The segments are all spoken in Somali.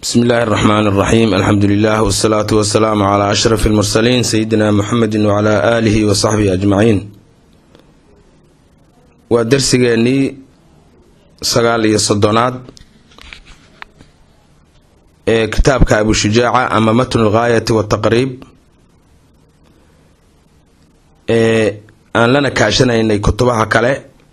bsmi illaahi اraxmaan اraxiim alxamdu lilah wsalaatu wasalaamu calaa ashraf اlmursaliin sayidina muxamedi wacalaa aalihi wa saxbihi ajmaciin waa darsigeennii sagaal iyo soddonaad ee kitaabka abushujaaca ama matnu lgaayati wataqriib ee aan lana kaashanaynay kutubaha kale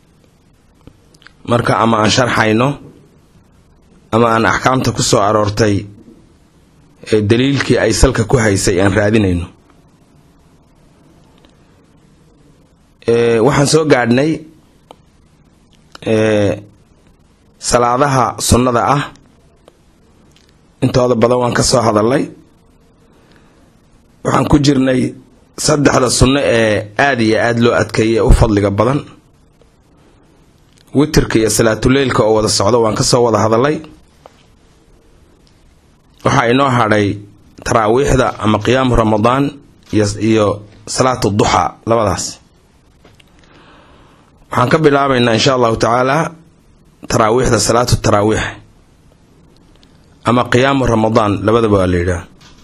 marka ama aan sharxayno ama aan axkaamta ku soo aroortay ee daliilkii ay salka ku haysay aan raadinayno waxaan soo gaadhnay salaadaha sunnada ah intooda badan waan ka soo hadalnay waxaan ku jirnay saddexda sunno ee aada iyo aada loo adkeeyay ee u fadliga badan witirka iyo salaatuleylka oo wada socdo waan ka soo wada hadalay waxaa inoo hadhay taraawiixda ama qiyaamu ramadaan iyo salaatu duxaa labadaas waxaan ka bilaabaynaa insha allahu tacaala taraawiixda salaatu taraawiix ama qiyaamu ramadaan labadaba waa la yidhaah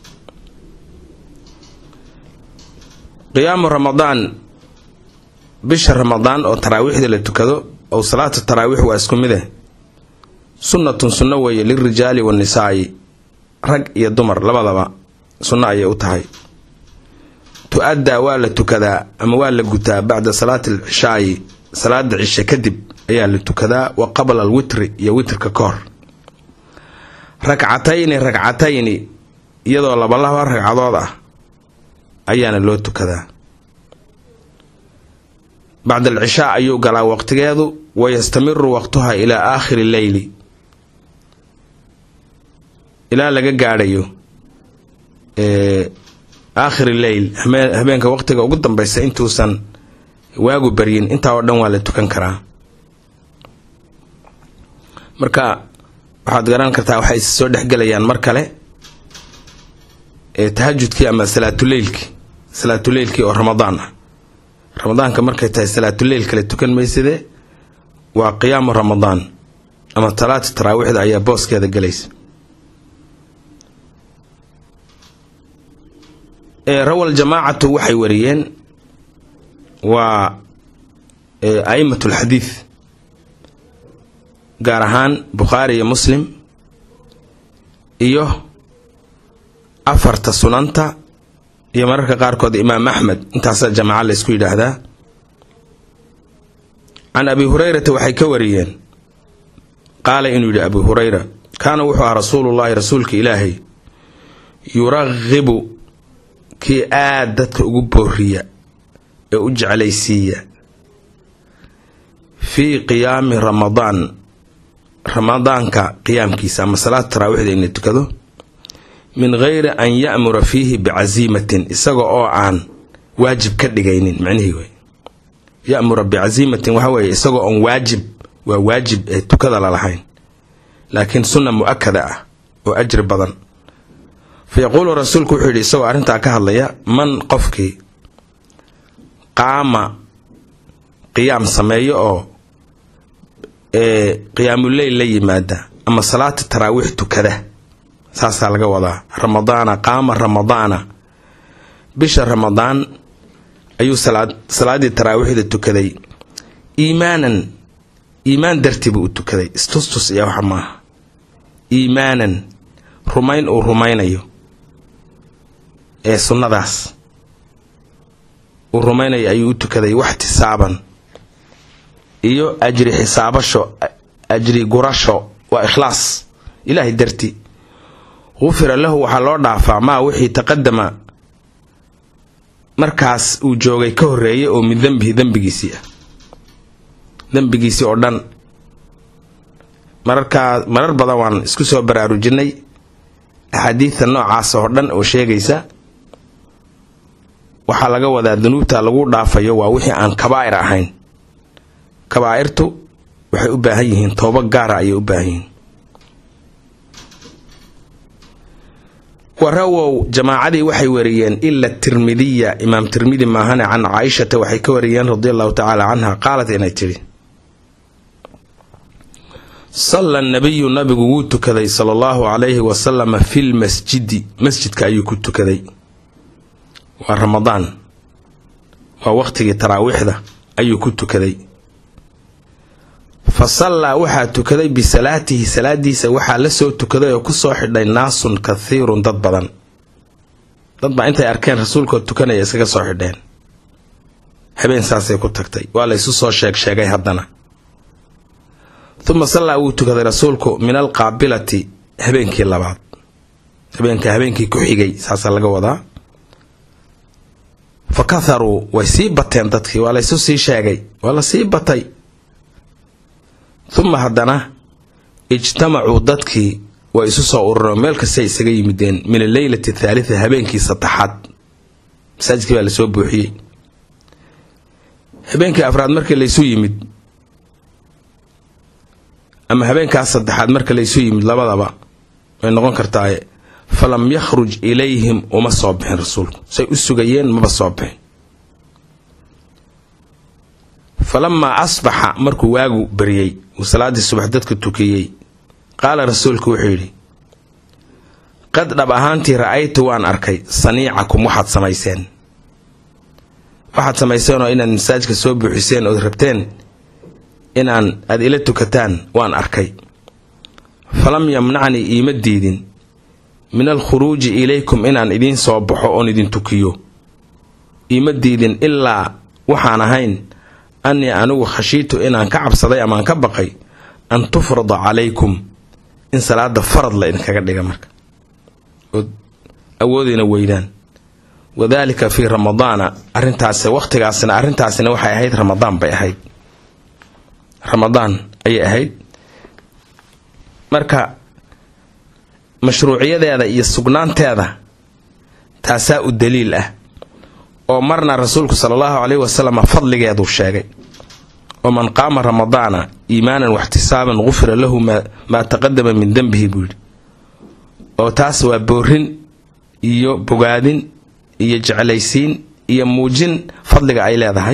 qiyaamu ramadaan bisha ramadaan oo taraawiixda la tukado oo salaatu taraawiix waa isku mid eh sunnatun sunno weeye lilrijaali wanisaa'i rag iyo dumar labadaba sunno ayay u tahay tu-addaa waa la tukadaa ama waa la gutaa bacda salaati alcishaa'i salaada cishe kadib ayaa la tukadaa wa qabla alwitri iyo witrka ka hor ragcatayni ragcatayni iyadoo labalaba ragcadood ah ayaana loo tukadaa bacda alcishaa ayuu galaa waqtigeedu wayastamiru waqtuha ilaa aakhiri leyli ilaa laga gaadhayo aakhiri leyl habeenka waqtiga ugu dambeysa intuusan waagu baryin intaa oo dhan waa la tukan karaa marka waxaad garan kartaa waxay is soo dhexgelayaan mar kale tahajudkii ama salaatuleylkii salaatuleylkii oo ramadaan ah ramadaanka markay tahay salaatuleyl kale tukan maysade waa qiyaamu ramadaan ama talaata taraawiixda ayaa booskeeda gelaysa rawal jamaacatu waxay wariyeen waa a'imat lxadiid gaar ahaan bukhaari iyo muslim iyo afarta sunanta iyo mararka qaarkood imaam axmed intaasaa jamaaca la ysku yidhaahdaa can abi hurayrata waxay ka wariyeen qaala inuu yidhi abu hurayra kaana wuxuu ahaa rasuulullaahi rasuulka ilaahay yuraqibu kii aada dadka ugu booriya ee u jeclaysiiya fii qiyaami ramadaan ramadaanka qiyaamkiisa ama salaada taraawiixda in la tukado min geyri an ya'mura fiihi bicasiimatin isaga oo aan waajib ka dhigaynin macnihii wey ya'mura bicasiimatin waxa weeye isagoo oon waajib waa waajib ee tukada lalahayn laakiin sunna mu-akada ah oo ajri badan fa yaquulu rasuulku wuxuu yidhi isagoo arrintaa ka hadlaya man qofkii qaama qiyaam sameeyo oo ee qiyaamuleyl la yimaada ama salaata taraawiix tukada saasaa laga wadaa ramadaana qaama ramadaana bisha ramadaan ayuu salaaddii taraawiixda tukaday iimaanan iimaan dartii buu u tukaday istustus iyo waxa maaha iimaanan rumayn uu rumaynayo ee sunnadaas uu rumaynayo ayuu u tukaday waxtisaaban iyo ajri xisaabasho ajri gurasho waa ikhlaas ilaahay dartii gufira lahu waxaa loo dhaafaa maa wixii taqadama markaas uu joogay ka horreeyay oo min dembihi dembigiisii ah dembigiisii oo dhan mararkaa marar badan waan isku soo baraarujinay axaadiidta noocaas oo dhan oo sheegaysa waxaa laga wadaa dunuubta lagu dhaafayo waa wixii aan kabaa'ir ahayn kabaa'irtu waxay u baahan yihiin toobo gaara ayay u baahan yihiin warawow jamaacadii waxay wariyeen ila tirmidiya imaam tirmidi maahane can caaishata waxay ka wariyeen radi allahu tacaala canha qaalat inay tidhi salla nabiyu nabigu wuu tukaday sala allahu calayhi wasalama fil masjidi masjidka ayuu ku tukaday waa ramadaan waa waqhtigii taraawiixda ayuu ku tukaday fa sallaa waxaa tukaday bisalaatihi salaadiisa waxaa la soo tukaday oo kusoo xidhay naasun kathiirun dad badan dad baa intay arkeen rasuulkoo tukanaya iskaga soo xidheen habeen saasay ku tagtay waa la ysu soo sheeg sheegay haddana uma sallaa wuu tukaday rasuulku min alqaabilati habeenkii labaad habeenka habeenkii ku xigay saasaa laga wadaa fa katharuu way sii bateen dadkii waa laysu sii sheegay waa la sii batay uma haddana ijtamacuu dadkii way isu soo urureen meel kastay isaga yimideen min alleylati athaalita habeenkii saddexaad masaajidkii baa lasoo buuxiyey habeenkii afraad markii laysu yimid ama habeenkaas saddexaad marka laysu yimid labadaba way noqon kartaaye falam yakhruj ilayhim uma soo bixin rasuulku say u sugayeen maba soo bixin falamaa asbaxa markuu waagu baryey uu salaaddii subax dadka tukiyey qaala rasuulku wuxuu yidhi qad dhab ahaantii ra'aytu waan arkay saniicakum waxaad samayseen waxaad samayseenoo inaad masaajka soo buuxiseen ood rabteen inaan aad ila tukataan waan arkay falam yamnacnii iima diidin min alkhuruuji ilaykum inaan idiin soo baxo oon idin tukiyo iima diidin ilaa waxaan ahayn annii anigu khashiitu inaan ka cabsaday amaan ka baqay an tufrada calaykum in salaada farad la idinkaga dhiga marka ood awoodayna weydaan wadaalika fii ramadaana arintaas waqtigaasna arrintaasina waxay ahayd ramadaan bay ahayd ramadaan ayay ahayd marka mashruuciyadeeda iyo sugnaanteeda taasaa u daliil ah oo marna rasuulku sala allahu caleyhi wasalam fadligeeduu sheegay oo man qaama ramadaana iimaanan waxtisaaban gufira lahu maa taqadama min dembihi buu yidhi oo taas waa boorin iyo bogaadin iyo jeclaysiin iyo muujin fadliga ay leedahay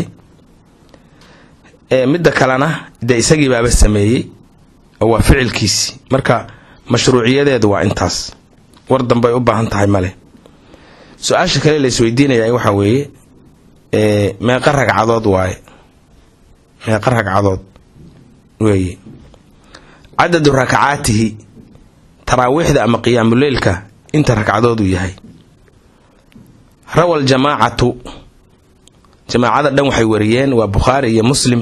midda kalena dee isagii baaba sameeyey oo waa ficilkiisii marka mashruuciyadeedu waa intaas war dambay u baahan tahay male su-aasha kale la isweydiinaya waxaa weeye meeqa ragcadood waaye meeqa ragcadood weeye cadadu rakacaatihi taraawiixda ama qiyaamuleylka inta ragcadood uu yahay rawal jamaacatu jamaacada dhan waxay wariyeen waa bukhaari iyo muslim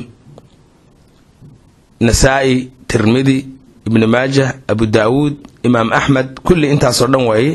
nasaa-i tirmidi ibnu maajah abu daawuud imaam axmed kulli intaasoo dhan waaye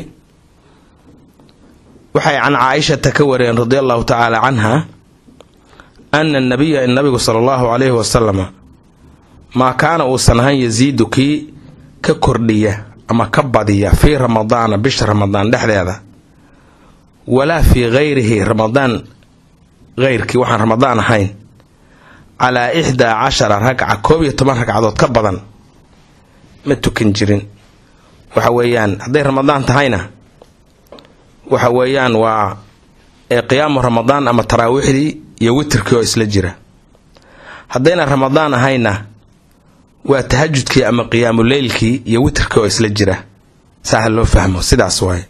waxay can caaishata ka wariyeen radi allahu tacaala canha ana nabiya in nabigu sala allahu calayhi wasalama maa kaana uusan ahan yasiidu kii ka kordhiya ama ka badiya fii ramadaana bisha ramadaan dhexdeeda walaa fii hayrihi ramadaan heyrkii waxaan ramadaan ahayn calaa ixdaa cashara ragca koob iyo toban ragcadood ka badan ma tukan jirin waxa weeyaan hadday ramadaan tahayna waxa weeyaan waa qiyaamu ramadaan ama taraawiixdii iyo witirkii oo isla jira haddayna ramadaan ahayna waa tahajudkii ama qiyaamu leylkii iyo witirkii oo isla jira saa ha loo fahmo sidaas waaye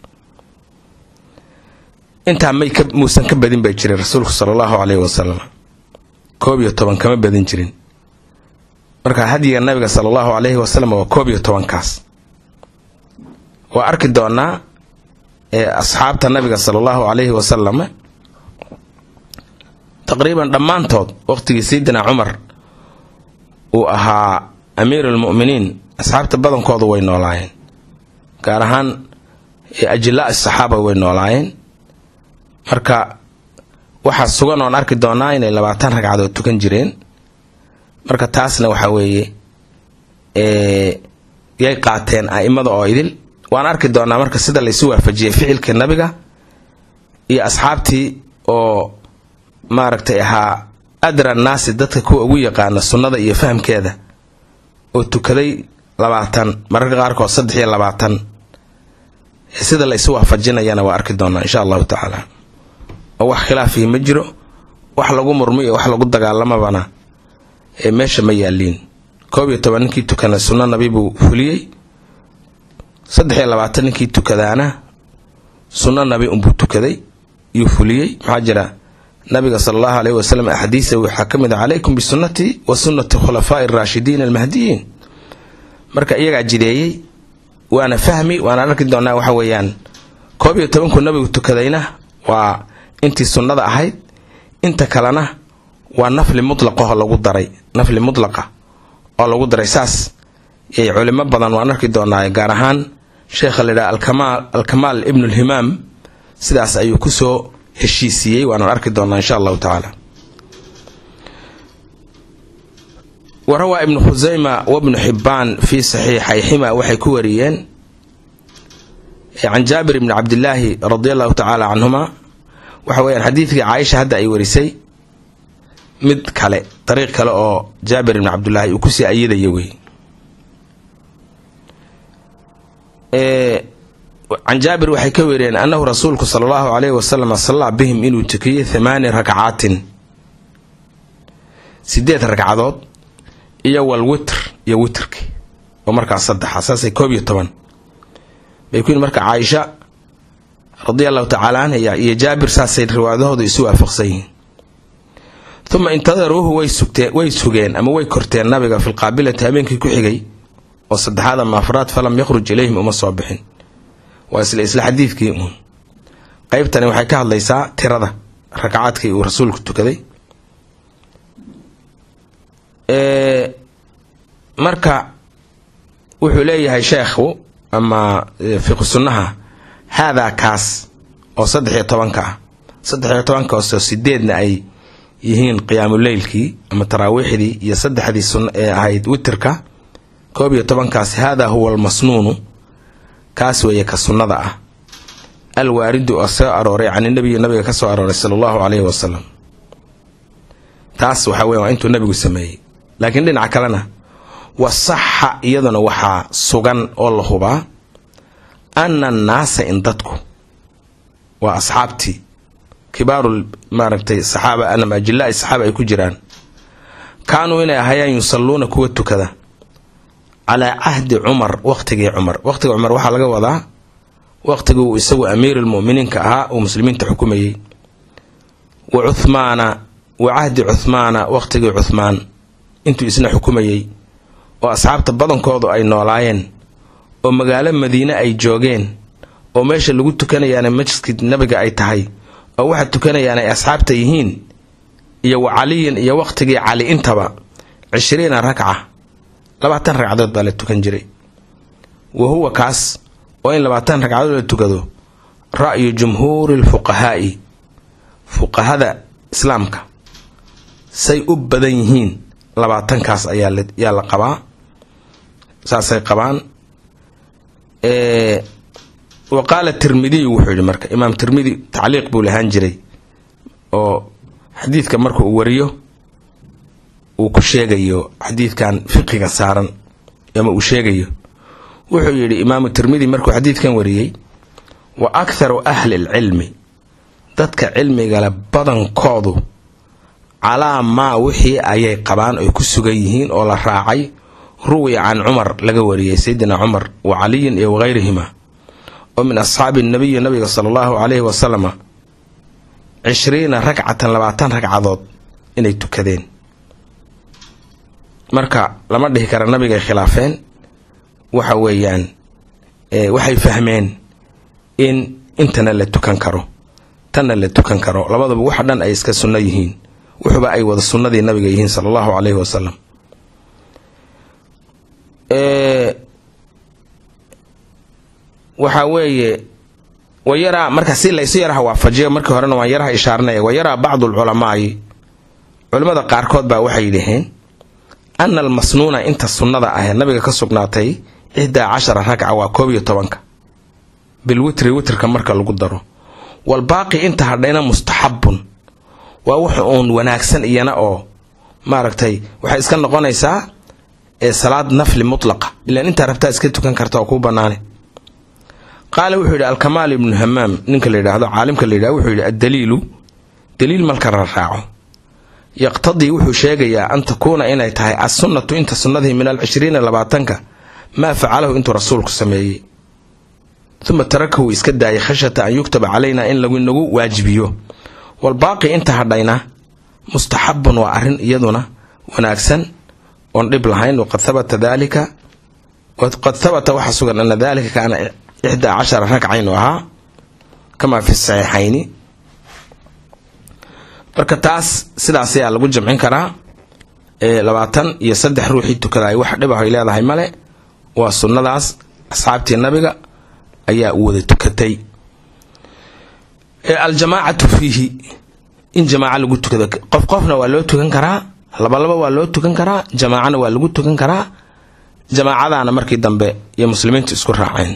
intaa may muusan ka badin bay jiray rasuulku sala allahu caleyhi wasalam koob iyo toban kama badin jirin marka hadyiga nabiga sala allahu caleyhi wasalam waa koob iyo tobankaas waa arki doonaa asxaabta nabiga sala allahu caleyhi wasalam taqriiban dhammaantood waqtigii sayidina cumar uu ahaa amiir almu'miniin asxaabta badankoodu way noolaayeen gaar ahaan ajilaa saxaaba way noolaayeen marka waxaa sugan oon arki doonaa inay labaatan ragcadood tukan jireen marka taasna waxaa weeye yay qaateen a'imada oo idil waan arki doonaa marka sida laysu waafajiyey ficilka nabiga iyo asxaabtii oo maaragtay ahaa adra naasi dadka kuwa ugu yaqaana sunnada iyo fahamkeeda oo tukaday labaatan mararka qaarkood saddex iyo labaatan sida laysu waafajinayana waa arki doonaa insha allahu tacaala oo wax khilaafihi ma jiro wax lagu murmo iyo wax lagu dagaalamabana meesha ma yaaliin koob iyo toban ninkii tukana sunno nabi buu fuliyey saddex iyo labaatan ninkii tukadaana sunno nabi unbuu tukaday yuu fuliyey maxaa jira nabiga sala allahu aleyhi wasalam axaadiisa waxaa ka mid a calaykum bisunnatii wa sunnati khulafaa'i araashidiin almahdiyiin marka iyagaa jideeyey waana fahmi waana arki doonaa waxa weeyaan koob iyo tobankuu nabigu tukadayna waa intii sunnada ahayd inta kalena waa nafli mutlaqaho lagu daray nafli mutlaqa oo lagu daray saas yay culimo badan waan arki doonaa gaar ahaan sheekha layidhaha alkamaal ibnulhimaam sidaas ayuu kusoo heshiisiiyey waanaan arki doonaa insha allahu tacaala warawaa ibnu khusayma wabnu xibbaan fii saxiixayxima waxay ku wariyeen can jaabir ibni cabdilaahi radi allahu tacaala canhuma waxa weyaan xadiidkii caaisha hadda ay warisay mid kale dariiq kale oo jaabir ibni cabdilaahi uu kusii ayidaya wey can jaabir waxay ka weriyeen annahu rasuulku sala allahu alayhi wasalam sallaa bihim inuu tukiyey thamaani rakcaatin sideed ragcadood iyo wal witr iyo witrki oo markaas saddexa saasay koob iyo toban bay ku yihin marka caaisha radia allahu tacaala canha iyo jaabir saasay riwaayadahooda isu waafaqsan yihiin uma intadaruuhu way sugtee way sugeen ama way korteen nabiga fi lqaabilati habeenkii ku xigay oo saddexaad ama afraad falam yakhruj ilayhim uma soo bixin waa isla isla xadiidkii uun qeybtani waxay ka hadlaysaa tirada rakacaadkii uu rasuulku tukaday marka wuxuu leeyahay sheekhu ama fiqu sunnaha haadaa kaas oo saddex iyo tobanka ah saddex iyo tobankaasoo sideedna ay yihiin qiyaamuleylkii ama taraawiixdii iyo saddexdii sun ee ahayd witirka koob iyo tobankaasi haadaa huwa almasnuunu kaas weeye ka sunnada ah alwaaridu oo soo arooray can inabiyi nabiga ka soo arooray sala allahu caleyhi wasalam taas waxa weya waa intuu nabigu sameeyey laakiin dhinaca kalena wasaxa iyaduna waxaa sugan oo la hubaa ana annaasa in dadku waa asxaabtii kibaaru maaragtay saxaaba anam ajilaa'i saxaaba ay ku jiraan kaanuu inay ahayaan yusalluuna kuwa tukada calaa cahdi cumar waqtigii cumar waqtiga cumar waxaa laga wadaa waqtigii uu isagu amiirulmu'miniinka ahaa uu muslimiinta xukumayey wa cuhmaana wa cahdi cuhmaana waqtigii cuhmaan intuu isna xukumayey oo asxaabta badankoodu ay noolaayeen oo magaalo madiine ay joogeen oo meesha lagu tukanayaana majliskii nabiga ay tahay oo waxa tukanayaan ay asxaabta yihiin iyo wa caliyin iyo waqtigii cali intaba cishriina ragca labaatan ragcadood baa la tukan jiray wa huwa kaas oo in labaatan ragcadood la tukado ra'yu jumhuuri lfuqahaa'i fuqahada islaamka say u badan yihiin labaatankaas ayaa la qabaa saasay qabaan wa qaala tirmidiyu wuxuu yidhi marka imaam tirmidi tacliiq buu lahaan jiray oo xadiidka marka uu wariyo uu ku sheegayo xadiidkan fiqiga saaran ama uu sheegayo wuxuu yidhi imaamu tirmidi markuu xadiidkan wariyey wa akharu ahli lcilmi dadka cilmigale badankoodu calaa maa wixii ayay qabaan oy ku sugan yihiin oo la raacay ruwiya can cumar laga wariyey sayidina cumar wa caliyin iyo wakayrihima oo min asxaabi nabiyi nabiga sala allahu caleyhi wasalama cishriina ragcatan labaatan ragcadood inay tukadeen marka lama dhihi kara nabigay khilaafeen waxa weeyaan waxay fahmeen in intana la tukan karo tanna la tukan karo labadaba waxa dhan ay iska sunno yihiin wuxuba ay wada sunnadii nabiga yihiin sala allahu caleyhi wasalam waxaa weeye wayaraa marka si laysu yaraha waafajiyo markii horena waan yaraha ishaaranaya wayaraa bacdu alculamaai culimmada qaarkood baa waxay yidhaheen ana almasnuuna inta sunnada ahee nabiga ka sugnaatay ixdaa cashara ragca waa koob iyo tobanka bilwitri witrka marka lagu daro walbaaqi inta hadhayna mustaxabun waa wax uun wanaagsan iyana oo maaragtay waxay iska noqonaysaa ee salaad nafli mutlaqa ilaan intaa rabtaa iska tukan karta oo kuu bannaane qaala wuxuu yidhi alkamaal ibnu hamaam ninka la yidhaahdo caalimka la yidhahdo wuxuu yidhi addaliilu daliil marka la raaco yaqtadii wuxuu sheegayaa an takuuna inay tahay assunnatu inta sunnadii min alcishriina labaatanka maa facalahu intuu rasuulku sameeyey uma tarakahu iska daayay khashyata an yuktaba calaynaa in laginagu waajibiyo walbaaqi inta hadhayna mustaxabun waa arrin iyaduna wanaagsan oon dhib lahayn waqad habata dalika qad habata waxaa sugan ana dalika kaana ixdaa cashara ragca inuu ahaa kamaa fi saxiixayni marka taas sidaas ayaa lagu jamcin karaa labaatan iyo saddex ruuxii tukadaay wax dhib ah ay leedahay male waa sunnadaas asxaabtii nabiga ayaa wada tukatay aljamaacatu fiihi in jamaaca lagu tukado qof qofna waa loo tukan karaa labalaba waa loo tukan karaa jamaacana waa lagu tukan karaa jamaacadaana markii dambe iyo muslimiintu isku raaceen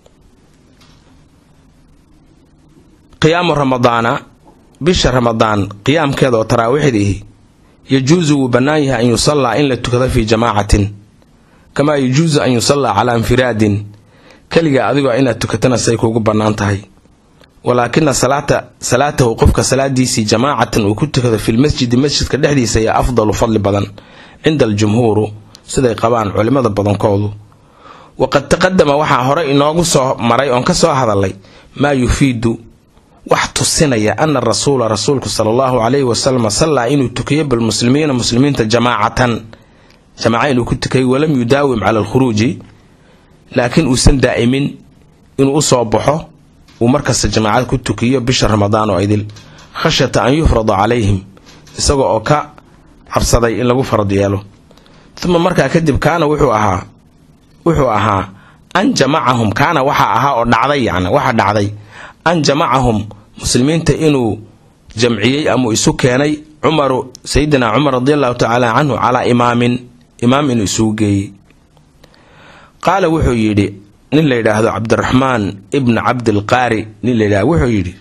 qiyaamu ramadaana bisha ramadaan qiyaamkeeda oo taraawiixdiihi yajuusu wuu bannaan yahay an yusallaa in la tukado fii jamaacatin kamaa yajuusu an yusallaa calaa infiraadin keliga adigoo inaad tukatana say kuugu bannaan tahay walaakina salaata salaatahu qofka salaadiisii jamaacatan uu ku tukado filmasjidi masjidka dhexdiisa ayaa afdalu fadli badan cinda aljumhuuru siday qabaan culimmada badankoodu waqad taqadama waxaa hore inoogu soo maray oon ka soo hadalay maa yufiidu wax tusinaya ana rasuula rasuulku sala allahu calayhi wasalam sallaa inuu tukiyo bilmuslimiina muslimiinta jamaacatan jamaaca inuu ku tukayay walam yudaawim cala alkhuruuji laakiin uusan daa'imin inuu u soo baxo uu markasta jamaacad ku tukiyo bisha ramadaan oo idil khashyata an yufrada calayhim isaga oo ka cabsaday in lagu farad yeelo uma markaa kadib kaana wuxuu ahaa wuxuu ahaa an jamacahum kaana waxaa ahaa oo dhacday yani waxaa dhacday an jamacahum muslimiinta inuu jamciyey ama isu keenay cumaru sayidina cumar radi allahu tacaala canhu calaa imaamin imaam inuu isugu geeyey qaala wuxuu yidhi nin la yidhaahdo cabdiraxmaan ibna cabdilqaari nin la yidhahdo wuxuu yidhi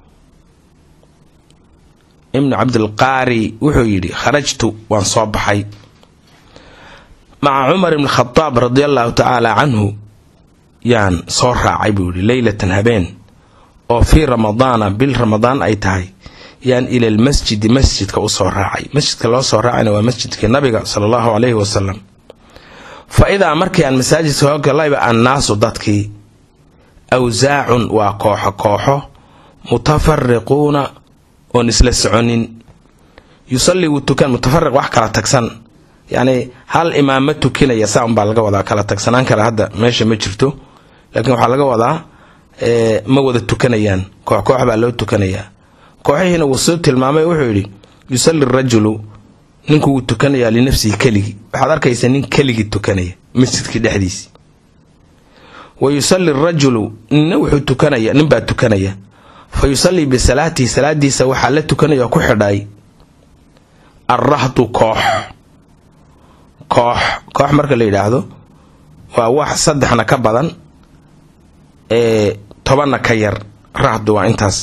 ibnu cabdilqaari wuxuu yidhi kharajtu waan soo baxay maca cumar ibni khadaab radi allahu tacaala canhu yaan soo raacay buu yidhi leylatan habeen oo fii ramadaana bil ramadaan ay tahay yaan ila lmasjidi masjidka u soo raacay masjidka loo soo raacayna waa masjidkii nabiga sala allahu calayhi wasalam fa idaa markii aan masaajidka hoo galayba annaasu dadkii awsaacun waa kooxo kooxo mutafariquuna oon isla soconin yusallii wuu tukan mutafariq wax kala tagsan yacni hal imaam ma tukinaya saa unbaa laga wadaa kala tagsanaan kale hadda meesha ma jirto laakiin waxaa laga wadaa ma wada tukanayaan koox koox baa loo tukanayaa kooxihiina wuu soo tilmaamay wuxuu yidhi yusalli rajulu ninku wuu tukanayaa linafsihi keligii waxaad arkaysa nin keligii tukanaya masjidkii dhexdiisii wa yusalli rajulu ninna wuxuu tukanaya ninbaa tukanaya fa yusallii bisalaatihi salaadiisa waxaa la tukanaya oo ku xidhay alrahdu koox koox koox marka la yidhaahdo waa wax saddexna ka badan ee tobanna ka yar rahdu waa intaas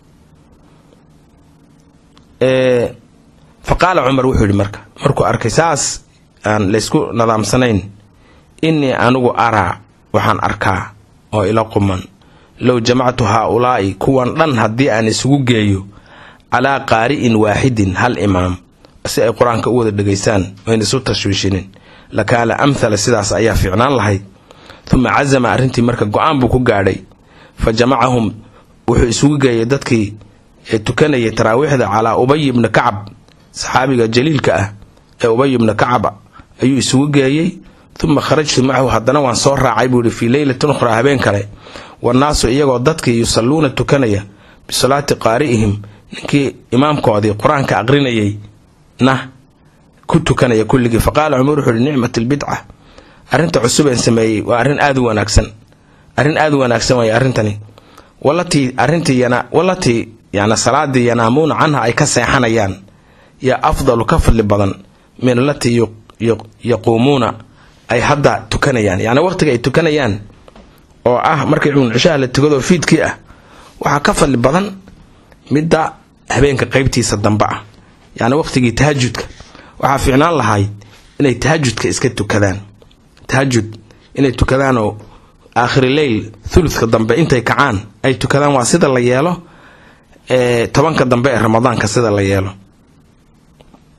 fa qaala cumar wuxuu yidhi marka markuu arkay saas aan laysku nadaamsanayn innii anigu araa waxaan arkaa oo ila quman low jamactu haa-ulaa'i kuwan dhan haddii aan isugu geeyo calaa qaari'in waaxidin hal imaam si ay qur-aanka u wada dhegaystaan wayna isu tashwiishinin lakaana amhala sidaas ayaa fiicnaan lahayd uma casama arrintii marka go-aan buu ku gaadhay fa jamacahum wuxuu isugu geeyay dadkii ee tukanayay taraawiixda calaa ubay ibni kacab saxaabiga jaliilka ah ee ubay ibni kacab ayuu isugu geeyey uma kharajtu macahu haddana waan soo raacay buu yihi fii leylatin ukhraa habeen kale wannaasu iyagoo dadkii yusalluuna tukanaya bisalaati qaari'ihim ninkii imaamkoodii qur-aanka aqrinayay na ku tukanaya kulligii faqaala cumar wuxuu yihi nicmat albidca arrinta cusubeen sameeyey waa arrin aada u wanaagsan arrin aada u wanaagsan waay arrintani walatii arrintii yana walatii yana salaadii yanaamuuna canha ay ka seexanayaan yaa afdalu ka fadli badan min alatii yaquumuuna ay hadda tukanayaan yacni waqtiga ay tukanayaan oo ah markii cishaha la tukado fiidkii ah waxaa ka fadli badan midda habeenka qeybtiisa dambe ah yacni waqtigii tahajudka waxaa fiicnaan lahayd inay tahajudka iska tukadaan tahajud inay tukadaan oo aakhiri leyl thuludka dambe intay kacaan ay tukadaan waa sida la yeelo ee tobanka dambe ee ramadaanka sida la yeelo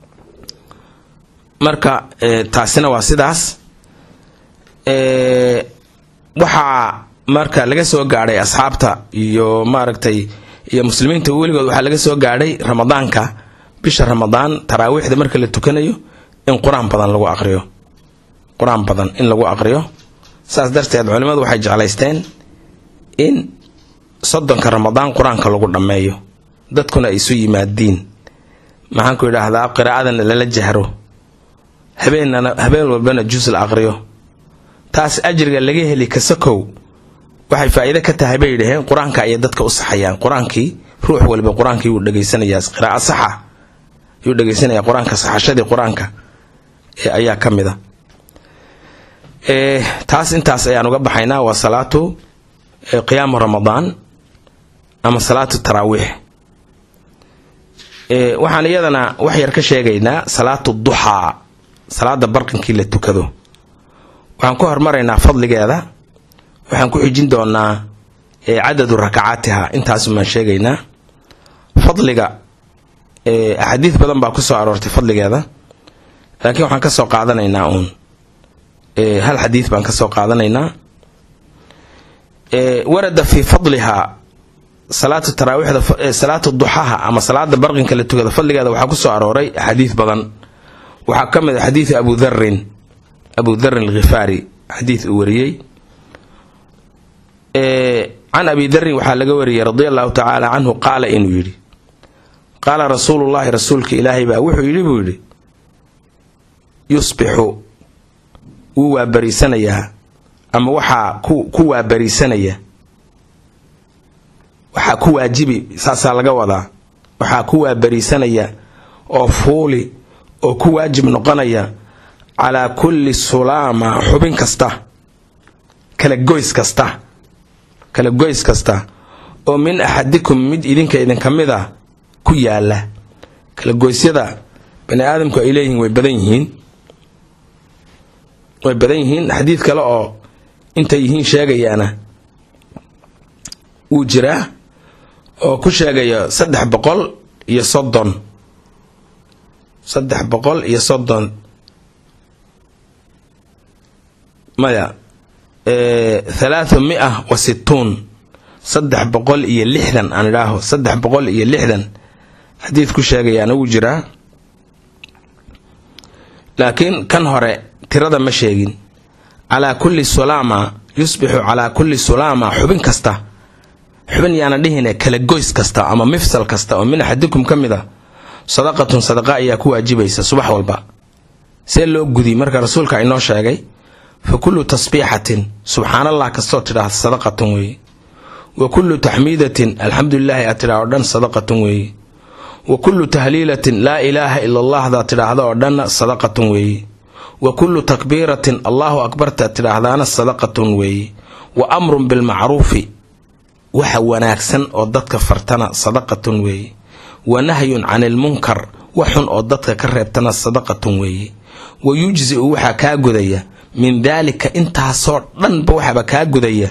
marka taasina waa sidaas waxaa marka laga soo gaadhay asxaabta iyo maaragtay iyo muslimiinta weligood waxaa laga soo gaadhay ramadaanka bisha ramadaan taraawiixda marka la tukanayo in qur-aan badan lagu aqriyo qur-aan badan in lagu aqriyo saas darteed culimmadu waxay jeclaysteen in soddonka ramadaan qur-aanka lagu dhammeeyo dadkuna ay isu yimaadiin maxaanku idhaahdaa qiraa'adana lala jahro habeenana habeen walbana jus la aqriyo taas ajriga laga heli kasakow waxay faa'iide ka tahay bay yidhaheen qur-aanka ayay dadka u saxayaan qur-aankii ruux waliba qur-aankii wuu dhegaysanayaa qiraa'o saxa yuu dhegaysanaya qur-aanka saxashadii qur-aanka ayaa ka mid a taas intaas ayaan uga baxaynaa waa salaatu qiyaamu ramadaan ama salaatu taraawiix waxaan iyadana wax yar ka sheegaynaa salaatu duxaa salaada barqinkii la tukado waxaan ku hormaraynaa fadligeeda waxaan ku xijin doonaa cadadu rakacaatiha intaasumaan sheegaynaa fadliga axaadiis badan baa kusoo aroortay fadligeeda laakiin waxaan kasoo qaadanaynaa uun hal xadiis baan kasoo qaadanaynaa warada fii fadlihaa salaatu taraawiixda salaatu duxaha ama salaada barqinka la tukada fadligeeda waxaa kusoo arooray axaadiis badan waxaa ka mid a xadiidu abu dharin abu dharin alkhifaari xadiis uu wariyey can abi darin waxaa laga wariyey radia allahu tacaala canhu qaala inuu yidhi qaala rasuulullahi rasuulka ilaahay baa wuxuu yidhi buu yidhi yusbixu wuu waabariisanayaa ama waxaa ku waabariisanaya waxaa ku waajibi saasaa laga wadaa waxaa ku waabariisanaya oo fuuli oo ku waajib noqonaya calaa kulli sulaama xubin kasta kala goys kasta kala goys kasta oo min axadikum mid idinka idinka mid a ku yaala kala goysyada bani aadamku ay leeyihiin way badan yihiin way badan yihiin xadiid kale oo intay yihiin sheegayaana wuu jiraa oo ku sheegaya saddex boqol iyo soddon saddex boqol iyo soddon maya thalaathu mia wa situun saddex boqol iyo lixdan aan idhaaho saddex boqol iyo lixdan xadiid ku sheegayaana wuu jiraa laakiin kan hore tirada ma sheegin calaa kulli sulaama yusbixu calaa kulli sulaama xubin kasta xubin yaana dhihine kala goys kasta ama mifsal kasta oo min axadikum ka mid a sadaqatun sadaqa ayaa ku waajibaysa subax walba see loo gudi marka rasuulka inoo sheegay fa kullu tasbiixatin subxaanallah kastoo tidhaahda sadaqatun weeye wa kullu taxmiidatin alxamdulilaahi aad tidhah oo dhan sadaqatun weeye wa kullu tahliilatin laa ilaaha ila allahdaa tidhaahda oo dhanna sadaqatun weeye wa kullu takbiiratin allahu akbarta tidhaahdaana sadaqatun weeye wa amrun bilmacruufi waxa wanaagsan oo dadka fartana sadaqatun weeye wa nahyun cani ilmunkar wax xun oo dadka ka reebtana sadaqatun weeye wa yujzi-u waxaa kaa gudaya min daalika intaasoo dhanba waxaaba kaa gudaya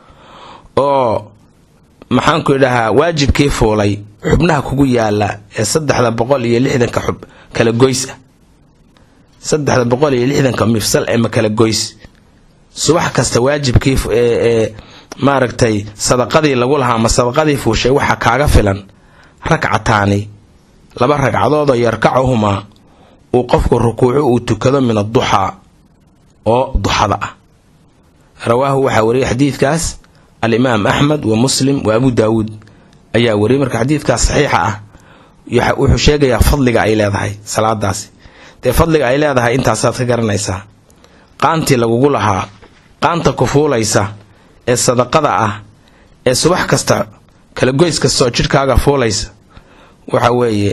oo maxaanku idhahaa waajibkii fuulay xubnaha kugu yaala ee saddexda boqol iyo lixdanka xub kala goys ah saddexda boqol iyo lixdanka mifsal ee makala goys subax kasta waajibkii ee maaragtay sadaqadii lagu lahaa ama sadaqadii fuushay waxaa kaaga filan rakcataani laba ragcadoodoo yarkacuhumaa uu qofku rukuuco uu tukado min adduxaa oo duxada ah rawaahu waxaa wariyay xadiidkaas alimaam axmed wa muslim wa abu daawuud ayaa wariyay marka xadiidkaas saxiixa ah wuxuu sheegayaa fadliga ay leedahay salaadaasi dee fadliga ay leedahay intaasaad ka garanaysaa qaantii lagugu lahaa qaanta ku fuulaysa ee sadaqada ah ee subax kasta kala goys kasta oo jidhkaaga fuulaysa waxa weeye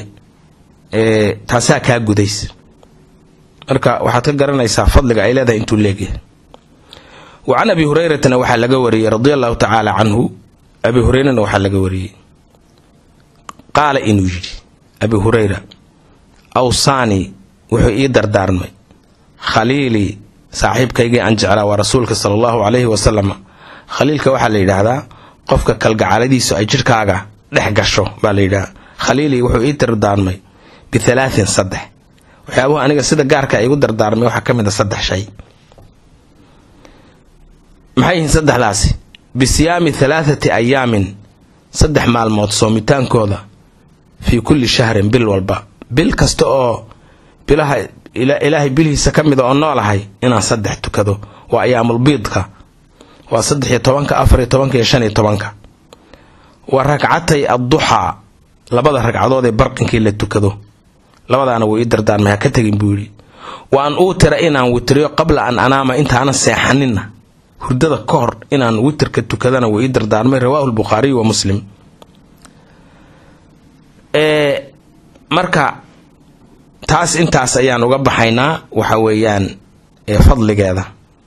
taasaa kaa gudaysa marka waxaad ka garanaysaa fadliga ay leedahay intuu leegyahay wa can abi hureyratana waxaa laga wariyey radia allahu tacaala canhu abi hureyrana waxaa laga wariyey qaala inuu yidhi abi hureyra awsaanii wuxuu ii dardaarmay khaliilii saaxiibkaygii aan jeclaa waa rasuulka sala allahu calayhi wasalama khaliilka waxaa la yidhaahdaa qofka kalgacaladiisu ay jidhkaaga dhex gasho baa la yidhahdaa khaliilii wuxuu ii dardaarmay bihalaatin saddex waxyaabuhu aniga sida gaarka igu dardaarmay waxaa ka mid a saddex shay maxay yihiin saddexdaasi bisiyaami halaathati ayaamin saddex maalmood soomitaankooda fii kulli shahrin bil walba bil kasta oo bilaha ilaahay bilihiisa ka mida oo noolahay inaan saddex tukado waa ayaamulbiidka waa saddex iyo tobanka afar iyo tobanka iyo shan iyo tobanka waa ragcatay adduxaa labada ragcadood ee barqinkii la tukado labadaana wuu ii dardaarmay ha ka tegin buu yidhi wa an uutira inaan witriyo qabla an anaama intaanan seexaninna hurdada ka hor inaan witirka tukadana wuu ii dardaarmay rawaahu lbukhaariy wa muslim marka taas intaas ayaan uga baxaynaa waxa weeyaan fadligeeda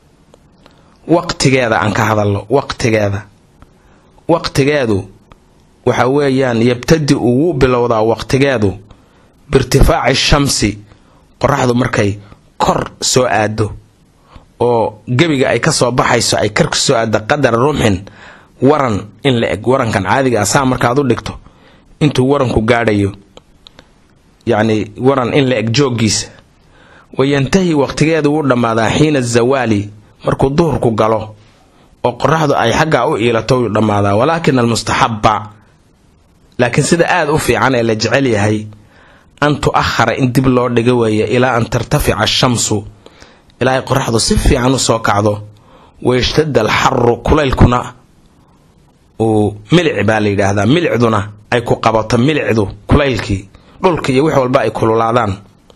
waqtigeeda aan ka hadalno waqtigeeda waqtigeedu waxa weeyaan yabtadi uu wuu bilowdaa waqtigeedu biirtifaaci shamsi qoraxdu markay kor soo aado oo gebiga ay ka soo baxayso ay kar ka soo aado qadar rumxin waran in la eg warankan caadiga ah saa markaad u dhigto intuu waranku gaadhayo yacni waran in la eg jooggiisa wayantahi waqtigeedu wuu dhammaadaa xiina zawaali markuu duhurku galo oo qoraxdu ay xaggaa u iilato wuu dhammaadaa walaakin almustaxabba laakiin sida aada u fiican ee la jecel yahay an tu-ahara in dib loo dhiga weeye ilaa an tartafica ashamsu ilaa ay qoraxdu si fiican u soo kacdo wayashtada alxaru kulaylkuna uu milic baa la yidhaahdaa milicduna ay ku qabato milicdu kulaylkii dhulka iyo wix walba ay kululaadaan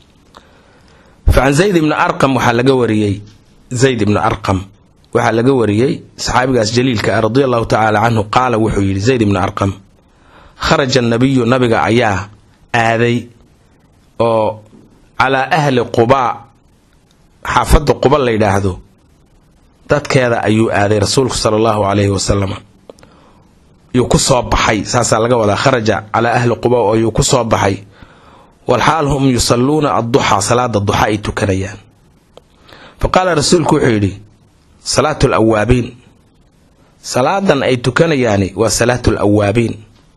fa can zayd ibni arqam waxaa laga wariyey zayd ibni arqam waxaa laga wariyey saxaabigaas jaliilka ah radia allahu tacaala canhu qaala wuxuu yidhi zayd ibni arqam kharaja nabiyu nabiga ayaa aaday oo calaa ahli qubaa xaafadda quba la yidhaahdo dadkeeda ayuu aaday rasuulku sala allahu calayhi wasalam yuu ku soo baxay saasaa laga wadaa kharaja calaa ahli quba oo yuu ku soo baxay walxaal hum yusalluuna adduxaa salaada duxa ay tukanayaan fa qaala rasuulku wuxuu yidhi salaatu lawaabiin salaadan ay tukanayaani waa salaatu lawaabiin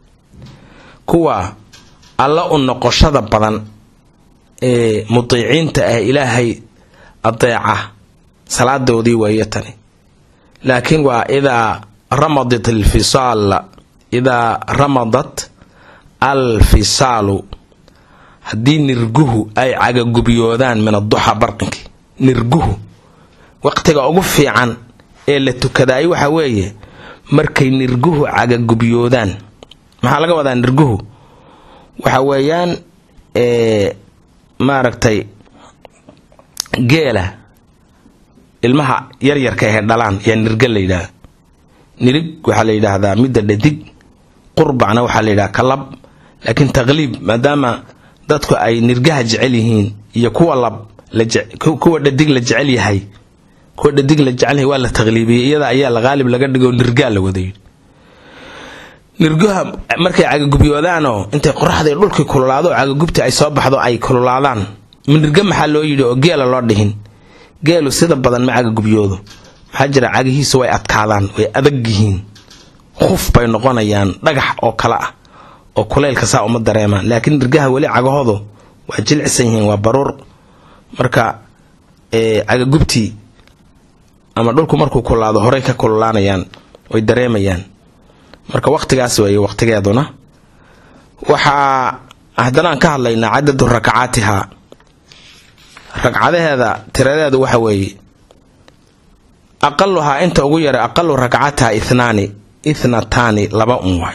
kuwa alla u noqoshada badan ee mutiiciinta ah ilaahay adeeca salaadoodii weeye tani laakiin waa idaa ramadat alfisaal idaa ramadat alfisaalu haddii nirguhu ay cagagubyoodaan min adduxa barqinkii nirguhu waqtiga ugu fiican ee la tukadaay waxa weeye markay nirguhu cagagubyoodaan maxaa laga wadaa nirguhu waxa weeyaan maaragtay geela ilmaha yaryarka ahe dhalaan yaa nirga la yidhaahda nirig waxaa la yidhaahdaa midda dhadig qurbacna waxaa la yidhaha kalab laakiin taqliib maadaama dadku ay nirgaha jecel yihiin iyo kuwa lab kuwa dhadig la jecel yahay kuwa dhadig la jecel yahay waa la taqliibiyey iyada ayaa la qaalib laga dhigo nirgaa la wada yidhi nirguha markay cagagubyoodaan intay qoraxda dhulkii kululaado cagagubti ay soo baxdo ay kululaadaan nirga maxaa loo yidhi oo geela loo dhihin geelu sida badan ma cagagubyoodo maxaa jira cagihiisu way adkaadaan way adag yihiin khuf bay noqonayaan dhagax oo kale ah oo kulaylka saa uma dareemaan laakiin nirgaha weli cagahoodu waa jilcisan yihiin waa baruur marka cagagubtii ama dhulku markuu kululaado horey ka kululaanayaan way dareemayaan marka waqtigaas weeye waqtigeeduna waxaa haddana aan ka hadlaynaa cadadu rakacaatiha ragcadaheeda tiradeedu waxa weeye aqaluhaa inta ugu yaray aqalu rakcatiha ithnaani ithnataani laba un waay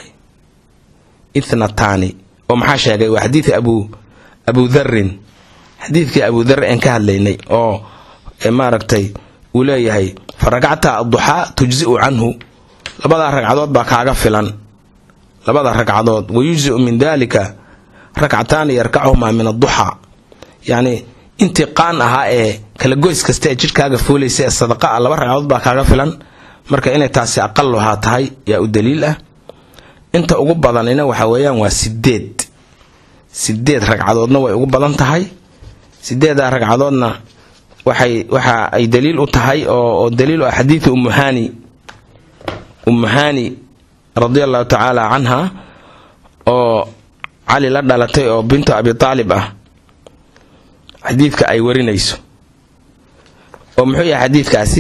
ithnataani oo maxaa sheegay waa xadiid abu abu dharin xadiidkii abu dhar aan ka hadlaynay oo maaragtay uu leeyahay fa rakcata adduxaa tujzi'u canhu labadaa ragcadood baa kaaga filan labada ragcadood wayujzi'u min dalika rakcataani yarkachumaa min adduxaa yacni intii qaan ahaa ee kala goys kasta ee jidhkaaga fuulaysa ee sadaqa ah laba ragcadood baa kaaga filan marka inay taasi aqaluhaa tahay yaa u daliil ah inta ugu badanina waxa weeyaan waa sideed sideed ragcadoodna way ugu badan tahay sideedaa ragcadoodna waxay waxa ay daliil u tahay oo daliil u ah xadiidu umuhani umuhani radia allahu tacaala canha oo cali la dhalatay oo bintu abi aalib ah xadiidka ay warinayso oo muxuu yahay xadiidkaasi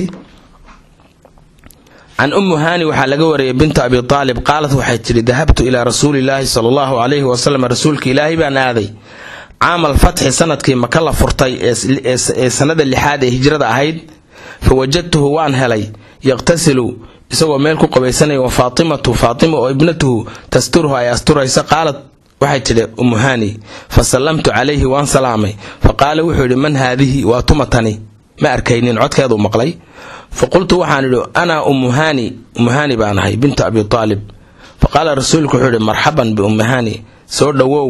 can ummu haani waxaa laga wariyay binta abi aalib qaalat waxay tidhi dahabtu ilaa rasuulilaahi sala allahu calayhi wasalam rasuulka ilaahay baan aaday caamal fatxi sanadkii maka la furtay ee sanada lixaad ee hijrada ahayd fa wajadtuhu waan helay yaqtasilu isagoo meel ku qabaysanaya wa faatimatu faatima oo ibnatuhu tasturuhu ay asturaysa qaalat waxay tidhi umuhani fa sallamtu calayhi waan salaamay fa qaala wuxuu yidhi man haadihi waa tumatani ma arkaynin codkeeduu maqlay fa qultu waxaan idhi anaa umuhani umuhani baan ahay bintu abi aalib fa qaala rasuulku wuxuu yidhi marxaban biummahani soo dhowow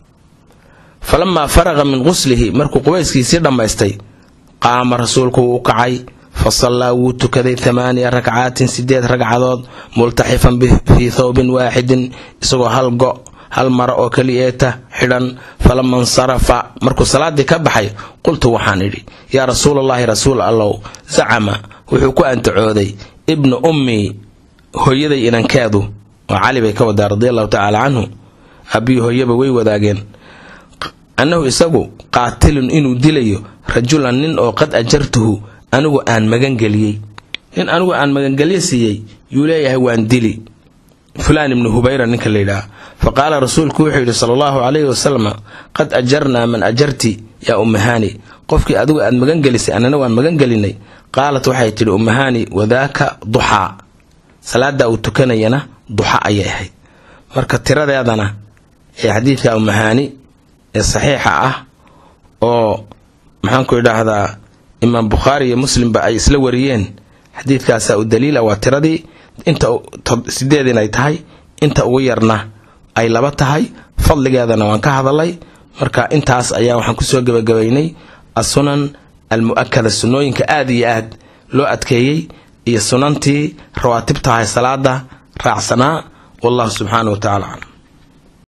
falamaa faraqa min quslihi markuu qubayskiisii dhammaystay qaama rasuulku wuu kacay fa sallaa wuu tukaday thamaaniya rakcaatin sideed ragcadood multaxifan fii thawbin waaxidin isagoo hal go hal maro oo keliyeeta xidhan falama insarafa markuu salaaddii ka baxay qultu waxaan idhi yaa rasuulallaahi rasuul allow zacama wuxuu ku antacooday ibnu ummii hooyaday inankeedu oo cali bay ka wadaa radia allahu tacaala canhu aabbiyi hooyaba way wadaageen annahu isagu qaatilun inuu dilayo rajulan nin oo qad ajartuhu anigu aan magangeliyey nin anigu aan magangelyo siiyey yuu leeyahay waan dili fulaan ibnu hubayra ninka layidhaah fa qaala rasuulku wuxuu yidhi sala allahu calayhi wasalam qad ajarnaa man ajarti yaa ummahani qofkii adigu aad magangelisay annana waan magangelinay qaalat waxay tidhi ummahani wadaaka duxaa salaada uu tukanayana duxa ayay ahayd marka tiradeedana ee xadiidka ummahani ee saxiixa ah oo maxaanku idhaahdaa imaam bukhaari iyo muslimba ay isla wariyeen xadiidkaasaa u daliila waa tiradii inta sideed inay tahay inta ugu yarna ay laba tahay fadligeedana waan ka hadalay marka intaas ayaa waxaan kusoo gebagabaynay asunan almu'akada sunnooyinka aad iyo aad loo adkeeyey iyo sunantii rawaatibtahay salaada raacsanaa wallahu subxaana wa tacala aclam